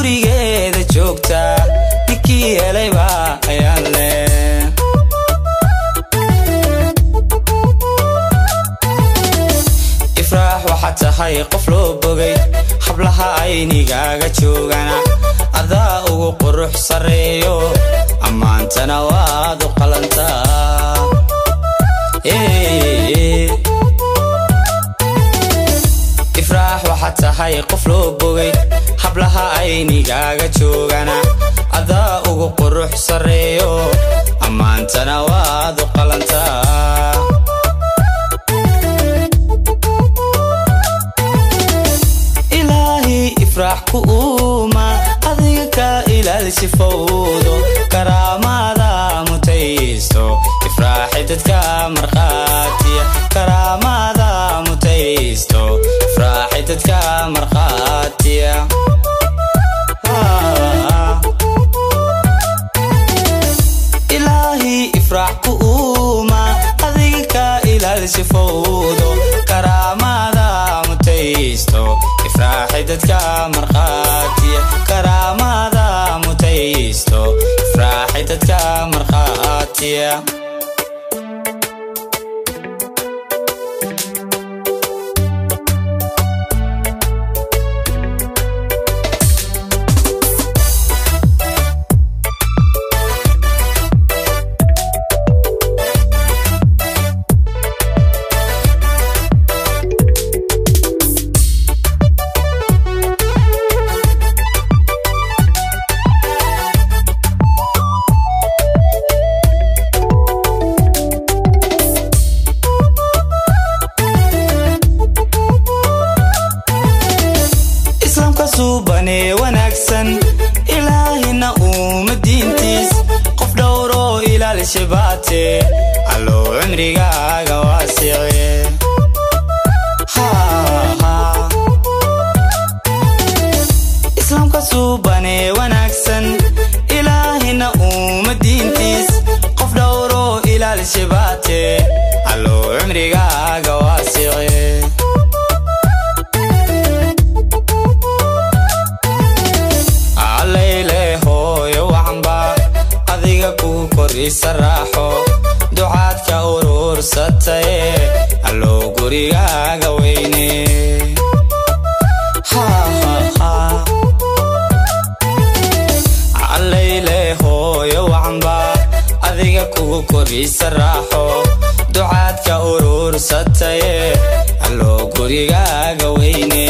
gurigeeda joogta ninkii helayba ayaan leh ifraax waxaad tahay qof loo bogay hablaha aynigaaga joogana adaa ugu qurux sarreeyo ammaantana waad u qalantaa ifraax waxaad tahay qof loo bogay hablaha aynigaaga joogana adaa ugu qurux sarreeyo ammaantana waad u qalantaa ilaahi ifraax ku uuma adiga ka ilaalisi fowdo karaamada mutaysto ifraaxi dadka markhaatiya karaamada mutaysto ifraaxi dadka markhaatiya ilaahi ifraax ku uuma adiga ka ilaalisi fowdo karaamada mutaysto ifraaxi dadka markhaatiya karaamada mutaysto ifraaxi dadka markhaatiya islaamka suubanee wanaagsan ilaahina uuma diintiis qof dhowroo ilaalisha baate allow cimrigaaga waasice islaamka suubanee wanaagsan ilaahina uuma diintiis qof dhowroo ilaalisha baate allow cimrigaaga waasice allayle hooyo waxanba adiga kugu korisa raaxo ducaadka uruursataye allow gurigaaga weyne allayle hooyo waxanba adiga kugu korisa raaxo ducaadka uruursataye allow gurigaaga weyne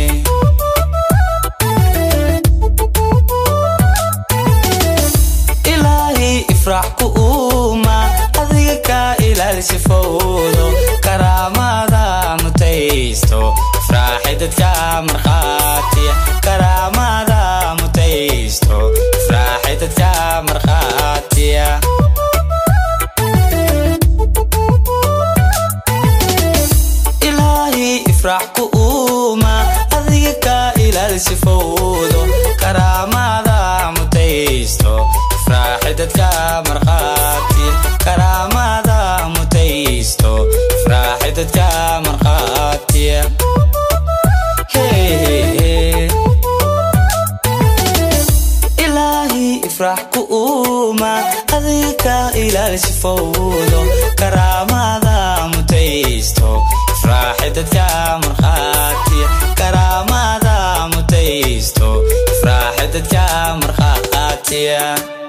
ilaahi ifraax ku uuma adiga ka ilaalisi fowdo karaamada mutaysto ifraaxi dadka markhaatiya karaamada mutaysto ifraaxi dadka markhaatiya ilaahi ifraax ku uuma adiga ka ilaalisi fowdo karaamada mutaysto ifraaxi dadka markhaati karaamada mutaysto ifraaxi dadka markhaatiya ilaahi ifraax ku uuma adiga ka ilaalisi fowdo karaamada mutaysto ifraaxi dadka markhaatiya karaamada mutaysto ifraaxi dadka markhaatiya